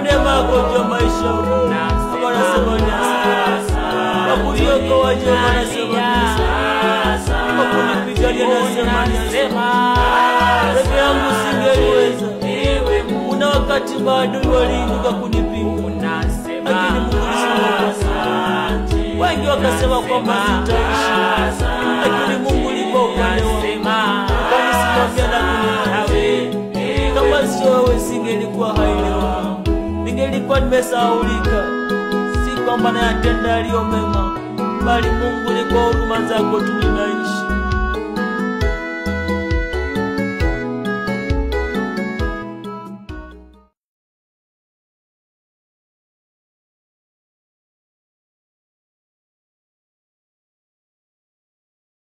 kwa neema yako juu ya maisha yangu. Baba nasema ni asante. Kwa kuniokoa Jehova nasema ni asante. Kwa kunipigania nasema ni asante. Peke yangu singeliweza. Kuna wakati maadui waliinuka kunipinga, lakini Mungu ulisimama. Wengi wakasema kwamba sitaishi, lakini Mungu ulikuwa upande wangu, ukanisimamia na kuniokoa. Kama sio wewe, singelikuwa hai leo, ningelikuwa nimesahaulika. Si kwamba nayatenda yaliyo mema, bali Mungu ni kwa huruma zako tu ninaishi.